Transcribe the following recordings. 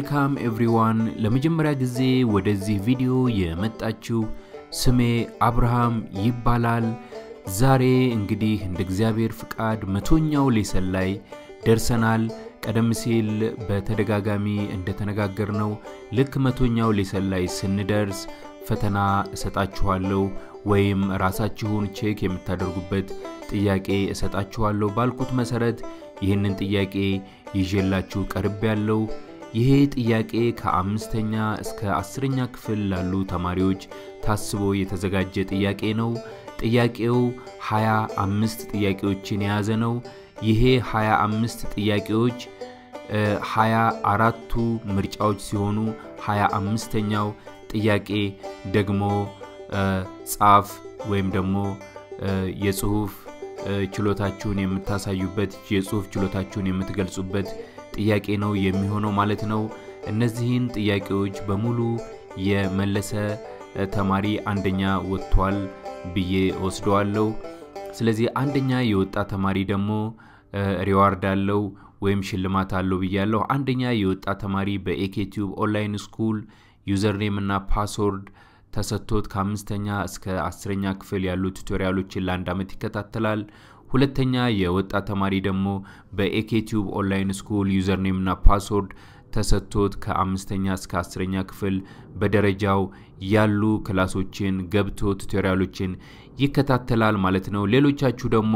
ዌልካም ኤቭሪዋን። ለመጀመሪያ ጊዜ ወደዚህ ቪዲዮ የመጣችው ስሜ አብርሃም ይባላል። ዛሬ እንግዲህ እንደ እግዚአብሔር ፍቃድ መቶኛው ሌሰን ላይ ደርሰናል። ቀደም ሲል በተደጋጋሚ እንደተነጋገርነው ልክ መቶኛው ሌሰን ላይ ስንደርስ ፈተና እሰጣችኋለሁ ወይም ራሳችሁን ቼክ የምታደርጉበት ጥያቄ እሰጣችኋለሁ ባልኩት መሰረት ይህንን ጥያቄ ይዤላችሁ ቀርብ ያለው ይሄ ጥያቄ ከአምስተኛ እስከ አስረኛ ክፍል ላሉ ተማሪዎች ታስቦ የተዘጋጀ ጥያቄ ነው። ጥያቄው ሃያ አምስት ጥያቄዎችን የያዘ ነው። ይሄ ሃያ አምስት ጥያቄዎች ሃያ አራቱ ምርጫዎች ሲሆኑ ሃያ አምስተኛው ጥያቄ ደግሞ ጻፍ ወይም ደግሞ የጽሁፍ ችሎታችሁን የምታሳዩበት የጽሁፍ ችሎታችሁን የምትገልጹበት ጥያቄ ነው የሚሆነው ማለት ነው። እነዚህን ጥያቄዎች በሙሉ የመለሰ ተማሪ አንደኛ ወጥቷል ብዬ ወስደዋለሁ። ስለዚህ አንደኛ የወጣ ተማሪ ደግሞ ሪዋርድ አለው ወይም ሽልማት አለው ብያለሁ። አንደኛ የወጣ ተማሪ በኤኬቲዩብ ኦንላይን ስኩል ዩዘርኔም እና ፓስወርድ ተሰጥቶት ከአምስተኛ እስከ አስረኛ ክፍል ያሉ ቱቶሪያሎችን ለአንድ ዓመት ይከታተላል። ሁለተኛ የወጣ ተማሪ ደግሞ በኤኬቲዩብ ኦንላይን ስኩል ዩዘርኔም እና ፓስወርድ ተሰጥቶት ከአምስተኛ እስከ አስረኛ ክፍል በደረጃው ያሉ ክላሶችን ገብቶ ቱቶሪያሎችን ይከታተላል ማለት ነው። ሌሎቻችሁ ደግሞ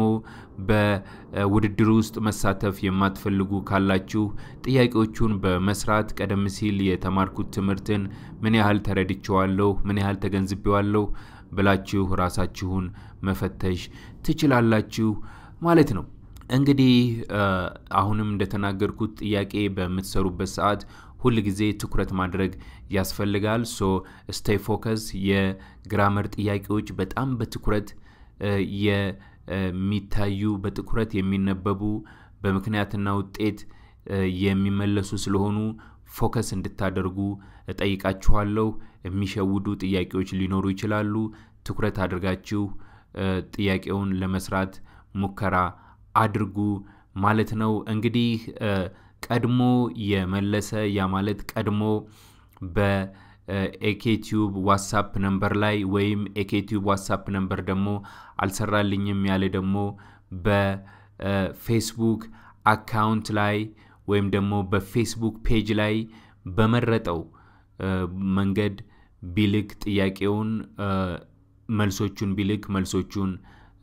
በውድድር ውስጥ መሳተፍ የማትፈልጉ ካላችሁ ጥያቄዎቹን በመስራት ቀደም ሲል የተማርኩት ትምህርትን ምን ያህል ተረድቼዋለሁ፣ ምን ያህል ተገንዝቤዋለሁ ብላችሁ ራሳችሁን መፈተሽ ትችላላችሁ ማለት ነው። እንግዲህ አሁንም እንደተናገርኩት ጥያቄ በምትሰሩበት ሰዓት ሁል ጊዜ ትኩረት ማድረግ ያስፈልጋል። ሶ ስቴይ ፎከስ። የግራመር ጥያቄዎች በጣም በትኩረት የሚታዩ በትኩረት የሚነበቡ በምክንያትና ውጤት የሚመለሱ ስለሆኑ ፎከስ እንድታደርጉ እጠይቃችኋለሁ። የሚሸውዱ ጥያቄዎች ሊኖሩ ይችላሉ። ትኩረት አድርጋችሁ ጥያቄውን ለመስራት ሙከራ አድርጉ ማለት ነው። እንግዲህ ቀድሞ የመለሰ ያ ማለት ቀድሞ በኤኬቲዩብ ዋትሳፕ ነምበር ላይ ወይም ኤኬቲዩብ ዋትሳፕ ነምበር ደግሞ አልሰራልኝም ያለ ደግሞ በፌስቡክ አካውንት ላይ ወይም ደግሞ በፌስቡክ ፔጅ ላይ በመረጠው መንገድ ቢልክ ጥያቄውን መልሶቹን ቢልክ መልሶቹን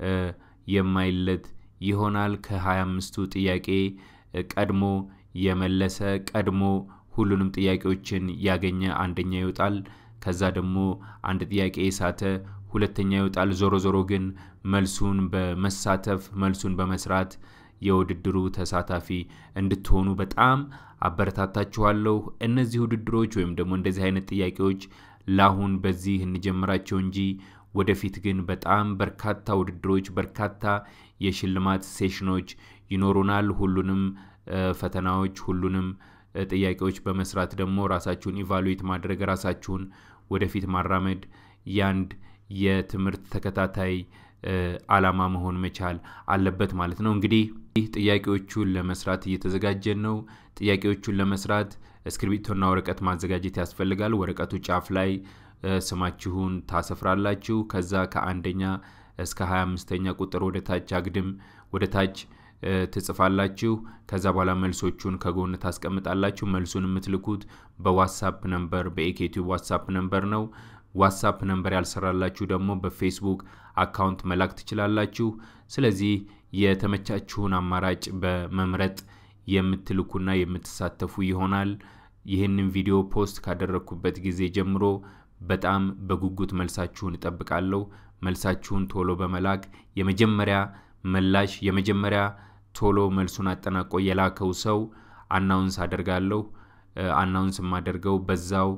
የማይለት ይሆናል። ከ25ቱ ጥያቄ ቀድሞ የመለሰ ቀድሞ ሁሉንም ጥያቄዎችን ያገኘ አንደኛ ይወጣል። ከዛ ደግሞ አንድ ጥያቄ የሳተ ሁለተኛ ይወጣል። ዞሮ ዞሮ ግን መልሱን በመሳተፍ መልሱን በመስራት የውድድሩ ተሳታፊ እንድትሆኑ በጣም አበረታታችኋለሁ። እነዚህ ውድድሮች ወይም ደግሞ እንደዚህ አይነት ጥያቄዎች ለአሁን በዚህ እንጀምራቸው እንጂ ወደፊት ግን በጣም በርካታ ውድድሮች፣ በርካታ የሽልማት ሴሽኖች ይኖሩናል። ሁሉንም ፈተናዎች፣ ሁሉንም ጥያቄዎች በመስራት ደግሞ ራሳችሁን ኢቫሉዌት ማድረግ ራሳችሁን ወደፊት ማራመድ ያንድ የትምህርት ተከታታይ አላማ መሆን መቻል አለበት ማለት ነው። እንግዲህ ጥያቄዎቹን ለመስራት እየተዘጋጀን ነው። ጥያቄዎቹን ለመስራት እስክሪብቶና ወረቀት ማዘጋጀት ያስፈልጋል። ወረቀቱ ጫፍ ላይ ስማችሁን ታሰፍራላችሁ። ከዛ ከአንደኛ እስከ 25ኛ ቁጥር ወደ ታች አግድም ወደ ታች ትጽፋላችሁ። ከዛ በኋላ መልሶቹን ከጎን ታስቀምጣላችሁ። መልሱን የምትልኩት በዋትሳፕ ነምበር በኢኬቲዩብ ዋትሳፕ ነምበር ነው። ዋትሳፕ ነምበር ያልሰራላችሁ ደግሞ በፌስቡክ አካውንት መላክ ትችላላችሁ። ስለዚህ የተመቻችሁን አማራጭ በመምረጥ የምትልኩና የምትሳተፉ ይሆናል። ይህንን ቪዲዮ ፖስት ካደረግኩበት ጊዜ ጀምሮ በጣም በጉጉት መልሳችሁን እጠብቃለሁ። መልሳችሁን ቶሎ በመላክ የመጀመሪያ መላሽ የመጀመሪያ ቶሎ መልሱን አጠናቆ የላከው ሰው አናውንስ አደርጋለሁ። አናውንስ የማደርገው በዛው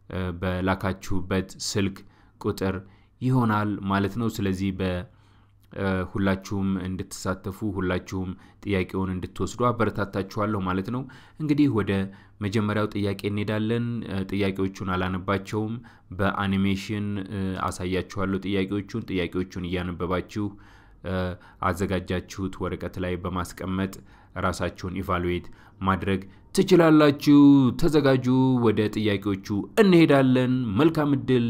በላካችሁበት ስልክ ቁጥር ይሆናል ማለት ነው። ስለዚህ በሁላችሁም እንድትሳተፉ ሁላችሁም ጥያቄውን እንድትወስዱ አበረታታችኋለሁ ማለት ነው። እንግዲህ ወደ መጀመሪያው ጥያቄ እንሄዳለን። ጥያቄዎቹን አላነባቸውም፣ በአኒሜሽን አሳያችኋለሁ ጥያቄዎቹን። ጥያቄዎቹን እያነበባችሁ አዘጋጃችሁት ወረቀት ላይ በማስቀመጥ ራሳችሁን ኢቫሉዌት ማድረግ ትችላላችሁ። ተዘጋጁ። ወደ ጥያቄዎቹ እንሄዳለን። መልካም እድል።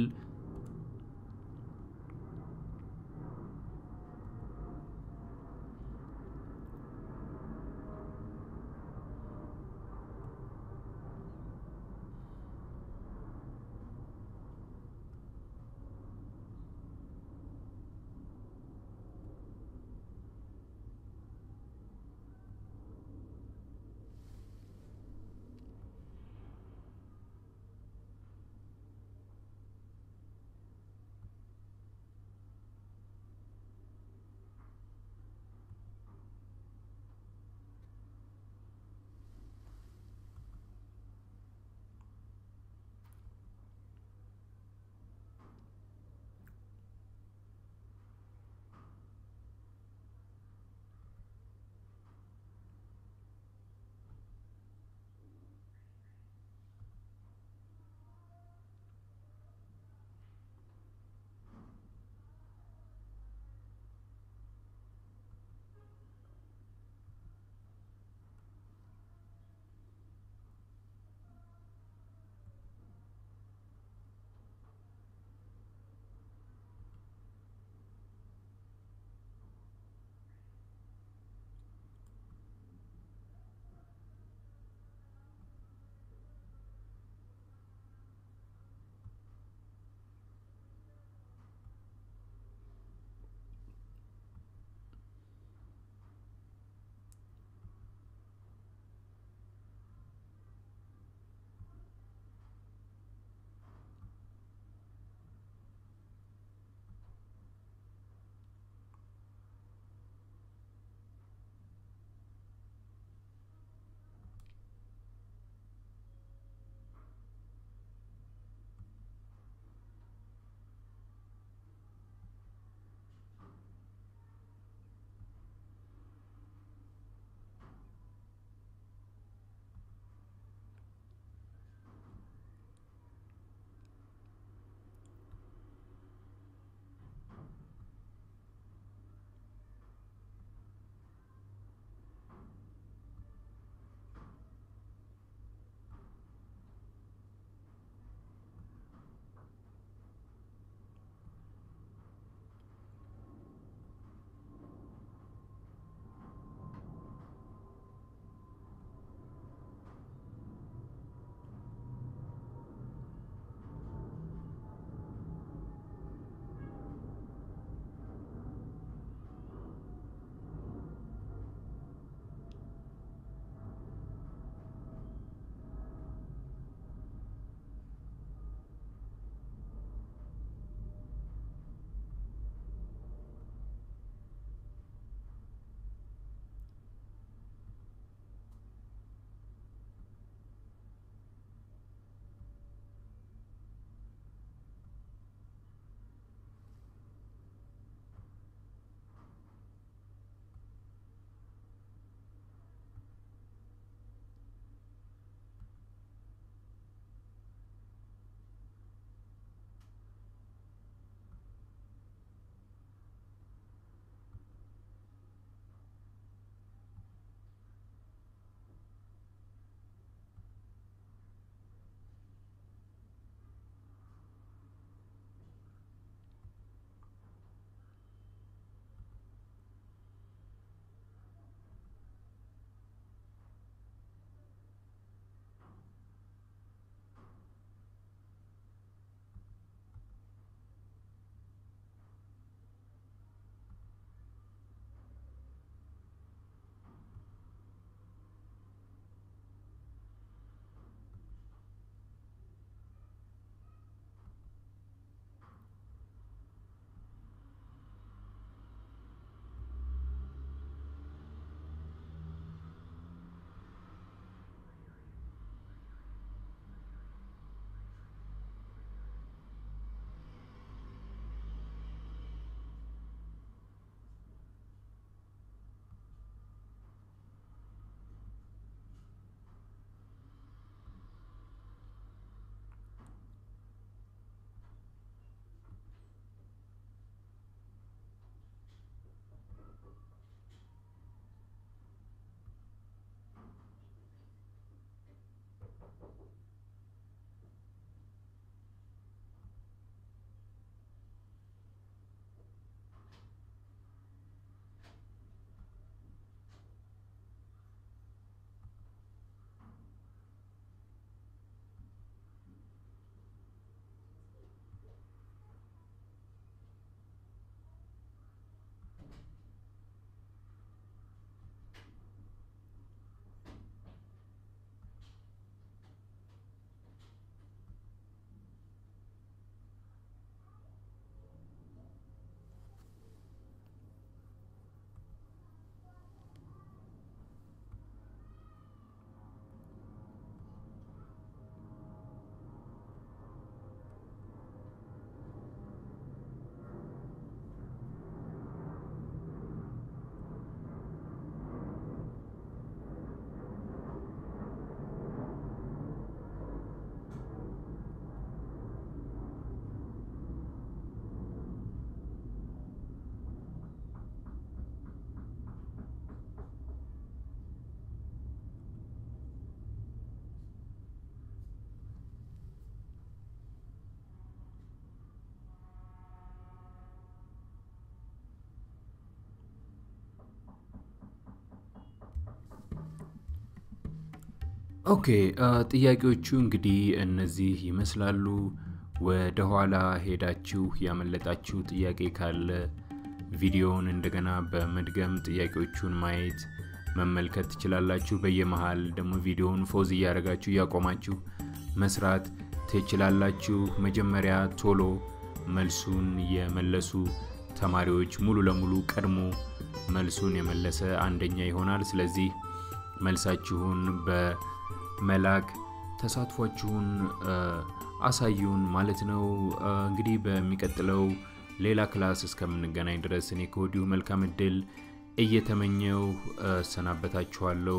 ኦኬ ጥያቄዎቹ እንግዲህ እነዚህ ይመስላሉ። ወደ ኋላ ሄዳችሁ ያመለጣችሁ ጥያቄ ካለ ቪዲዮውን እንደገና በመድገም ጥያቄዎቹን ማየት መመልከት ትችላላችሁ። በየመሃል ደግሞ ቪዲዮውን ፎዝ እያደረጋችሁ እያቆማችሁ መስራት ትችላላችሁ። መጀመሪያ ቶሎ መልሱን የመለሱ ተማሪዎች ሙሉ ለሙሉ ቀድሞ መልሱን የመለሰ አንደኛ ይሆናል። ስለዚህ መልሳችሁን በመላክ ተሳትፏችሁን አሳዩን ማለት ነው። እንግዲህ በሚቀጥለው ሌላ ክላስ እስከምንገናኝ ድረስ እኔ ከወዲሁ መልካም እድል እየተመኘው ሰናበታችኋለሁ።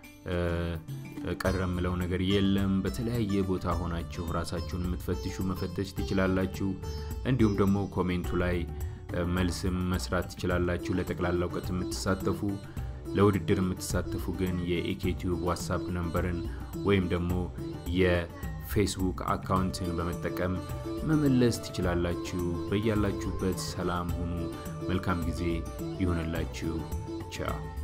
ቀረ የምለው ነገር የለም። በተለያየ ቦታ ሆናችሁ ራሳችሁን የምትፈትሹ መፈተሽ ትችላላችሁ። እንዲሁም ደግሞ ኮሜንቱ ላይ መልስም መስራት ትችላላችሁ። ለጠቅላላ እውቀት የምትሳተፉ ለውድድር የምትሳተፉ ግን የኢኬቲዩብ ዋትሳፕ ነንበርን ወይም ደግሞ የፌስቡክ አካውንትን በመጠቀም መመለስ ትችላላችሁ። በያላችሁበት ሰላም ሁኑ። መልካም ጊዜ ይሁንላችሁ። ቻው